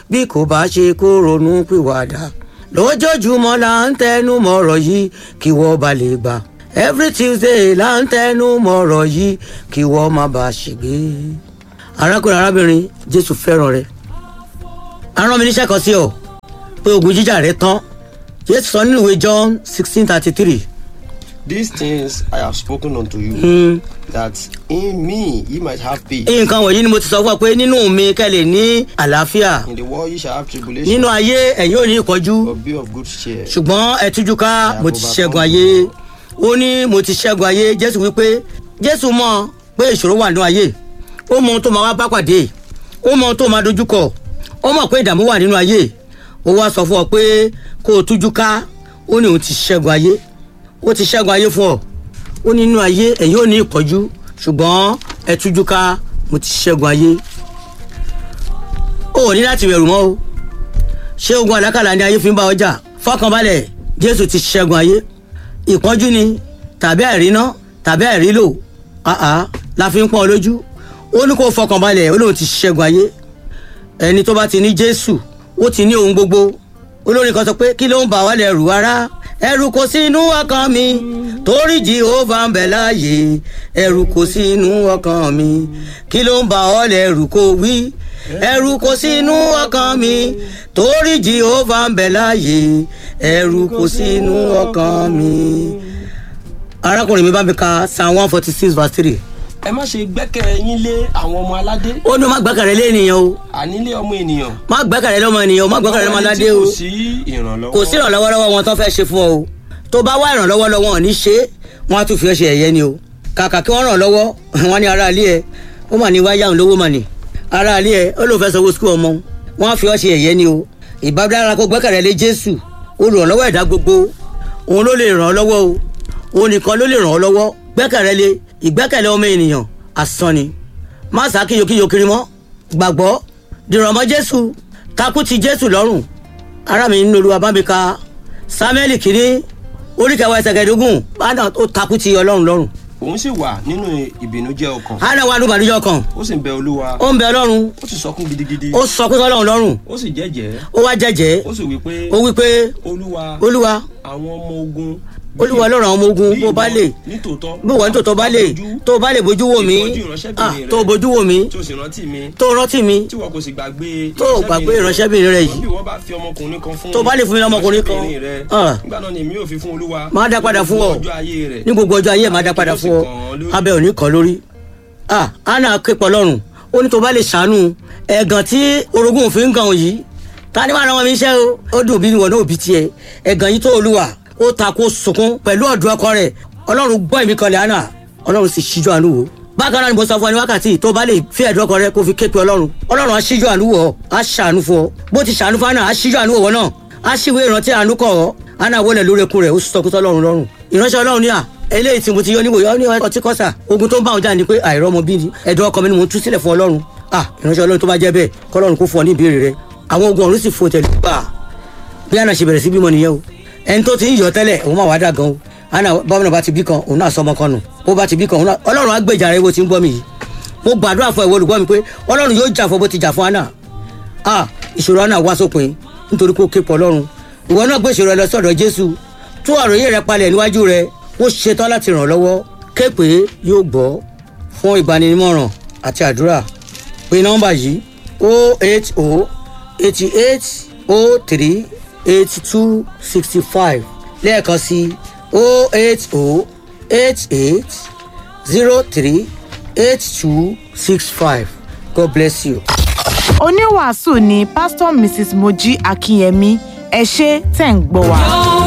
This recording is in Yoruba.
bí kò bá ṣe kó ronú pìwàdà lójoojúmọ́ là ń tẹnu mọ́rọ̀ yìí kí wọ́n bá lè gbà every tuesday là ń tẹnu mọ́rọ̀ yìí kí wọ́n má bàa ṣègbé. arákùnrin arábìnrin jésù fẹ́ràn rẹ arán mi níṣẹ́ kan sí ọ pé ogun jíjà rẹ tán jésù sọ nínú ìwé john sixteen thirty three These things I have spoken unto you, that in me ye might have peace. nǹkan wọ̀nyí ni mo ti sọ fún ọ pé nínú mi kẹ́ lè ní àlàáfíà In the world ye shall have tribulation, nínú ayé ẹ̀yin ò ní ìkọjú but be of good cheer. ṣùgbọ́n ẹ tújú ká mo ti ṣẹ́gun ayé ó ní mo ti ṣẹ́gun ayé jésù wípé jésù mọ̀ pé ìṣòro wà nínú ayé ó mọ ohun tó máa wá bá pàdé ó mọ ohun tó máa dojúkọ ó mọ̀ pé ìdààmú wà nínú ayé ó wá sọ fún ọ pé kó o tújú ká ó ní òun ti ṣẹ́gun ayé ó ti ṣẹ́gun ayé fún ọ ó ní nínú ayé ẹ̀yin ò ní ìkọjú ṣùgbọ́n ẹ tújú ká mo ti ṣẹ́gun ayé ó ò ní láti bẹ̀rù mọ́ o ṣé ogun àlákàlà ni ayé fi ń bá ọjà fọkànbalẹ̀ jésù ti ṣẹ́gun ayé ìpọ́njú ni tàbí àìríná tàbí àìrílò àá la fi ń pọ́n ọ lójú ó ní kó fọkànbalẹ̀ ó lóun ti ṣẹ́gun ayé ẹni tó bá ti ní jésù ó ti ní ohun gbogbo olórin kan sọ pé kí ló ń bà wá lẹ́rù ara ẹ̀rù kò sí inú ọkàn mi torí jehova ń bẹ láàyè ẹ̀rù kò sí inú ọkàn mi kí ló ń bà ọ́ lẹ́rù kó wí ẹ̀rù kò sí inú ọkàn mi torí jehova ń bẹ láàyè ẹ̀rù kò sí inú ọkàn mi. arákùnrin mi bá mi ka psalm one forty six verse three Ẹ má ṣe gbẹ́kẹ̀ yín lé àwọn ọmọ aládé, ó ní má gbẹ́kẹ̀rẹ́ lé ènìyàn o àní lé ọmọ ènìyàn. má gbẹ́kẹ̀rẹ́ lọ́mọ ènìyàn o má gbẹ́kẹ̀rẹ́ lọ́mọ aládé o Kò sí ìrànlọ́wọ́. kò sí ìrànlọ́wọ́ lọ́wọ́ wọn tó fẹ́ ṣe fún ọ o tó bá wá ìrànlọ́wọ́ lọ́wọ́ wọn ò ní ṣe é wọn á tún fi ọ́ ṣe ẹ̀yẹ ni o kàkà kí wọ́n ràn lọ́wọ́ wọn ní ara ilé ẹ ó mà ní wáyà òun lówó mà ní ara ilé ẹ ó lóun fẹ́ sanwó sukú ọmọ wọn á fi ọ́ ṣe ẹ̀yẹ ni o ìbádára kó gbẹ́kẹ̀rẹ́ lé jésù olùrànlọ́wọ́ ẹ̀dá gbogbo òun ló lè ràn ọ́ lọ́wọ́ o òun nìkan ló lè ràn ọ́ lọ́wọ́ gbẹ́kẹ̀rẹ́ lé ìgbẹ́kẹ̀lé ọmọ ènìyàn asán ni má sá kíyokíyo kiri mọ́ gbàgbọ́ dìrọ̀mọ́ jésù takú ti jésù lọ́rùn ara mi nínú olúwa bá mi ka samuel kìíní orí kẹwàá ẹsẹ̀ kẹẹ̀ẹ́dógún bánà ó takú ti ọlọ́run lọ́rùn Òun sì wà nínú ìbìnújẹ́ ọkàn. hánà wà ní ìbànújẹ́ ọkàn Ó sì ń bẹ Olúwa. ó ń bẹ ọlọ́run Ó sì sọkún gidigidi. ó sọ pé ọlọ́run lọ́rùn Ó sì jẹ́jẹ́. ó wá jẹ́jẹ́ Ó sì wí pé ó wí pé Olúwa olúwa àwọn ọmọ ogun. olúwa ọlọ́run àwọn ọmọ ogun bí bó bá ìwọ lè nítòótọ́ bí wọ́n tó tó bá lè bójú, tó bá lè bójú wò mí ìtọ́jú ìránṣẹ́bìnrin ah, rẹ. tó bójú wò mí tí o sì rántí mi tó rántí mi tí wọn kò sì gbàgbé tó gbàgbé ìránṣẹ́bìnrin rẹ yìí bí wọn bá fi ọmọkùnrin kan fún Tó bá lè fún mi lọ́mọkùnrin kan, ìránṣẹ́bìnrin rẹ, ah. nígbà náà ni èmi yóò fi fún olúwa Máa dá padà fún ọ. ọjọ́ ayé rẹ̀ ní gbogbo ọjọ́ ayé ẹ̀ máa dá padà fún ọ abẹ ò ní kàn lórí ah anna képọ̀ lọ́rùn ó ní tó bá lè ṣàánú ẹ̀gàn tí orogún òfin gan yìí ta ni wàá rán wọn mi iṣẹ́ o ó dùn bí wọn náà bí tiẹ̀ ẹ̀gàn yìí tó olúwa ó ta kó sunkún pẹ̀lú ọ̀dùn ọkọ rẹ̀ ọlọ́run gbọ́ ìmí kan lẹ̀ anna ọlọ́run sì ṣíjú àánú wò bákan náà ni mo sọ fún ọ ní wákàtí tó bá lè fi ẹ̀dùn ọkọ rẹ kó fi képe ọlọ́run ọlọ́run á ṣíjú àánú wò ọ́ á ṣàánú fún ọ bó ti ṣàánú fún anna á ṣíjú àánú wò wọ́n náà á ṣíwé ìrántí àánú kọ̀ ọ́ anna wọlé lórí eku rẹ̀ ó sọ kútọ́ ọlọ́run lọ́rùn ìránṣẹ́ ọlọ́run ní à eléyìí tí mo ti yọ níwò yọ ní ọtí kọ́sà ogun tó ń bá wọn jáde ni pé àìrọ́mọ bí ni ẹ̀dùn ọkọ mi ni mò ń tú sílẹ̀ fún ọlọ́run ah ìránṣẹ́ ọlọ́run tó bá jẹ́ bẹ́ẹ̀ kọ́lọ́run kó fún ọ ní ìbéèrè rẹ àwọn ogun ọ̀run sì fò tẹ̀lé gbà bí àná ṣe bẹ̀rẹ̀ sí bímọ nìyẹn o ẹni tó ti ń yọ tẹ́lẹ̀ òun máa wá dà gan o àná bọ́mọ bá ti bí kan òun náà sọmọ kan nù bó bá ti bí kan òun náà ọlọ́run á gbèjà rẹ bó ti ń gbọ́ mi yìí mo gbàdúrà fún ẹ̀wọ̀ olùgbọ́ mi pé ọlọ́run yóò jà fún bó ti jà fún àná ah ìṣòro àná wá sópin nítorí kó képọ̀ ọlọ́run ìwọ náà gbé ìṣòro ẹ lọ sọ́dọ̀ jésù tú àròyé rẹ palẹ̀ níwájú rẹ ó ṣetán láti ràn ọ́ lọ́wọ́ képe yóò gbọ́ fún ìgbanímọ̀ràn àti àdúrà pé nọ́mbà yìí o eight o eighty eight o three eighty two sixty five lẹ́ẹ̀kan sí o eight o eight eight zero three eight two six five god bless you. oníwàásù ni pásítọ̀ mrs mojí akínyẹmí ẹ ṣé tẹ̀ ń gbọ́ wa.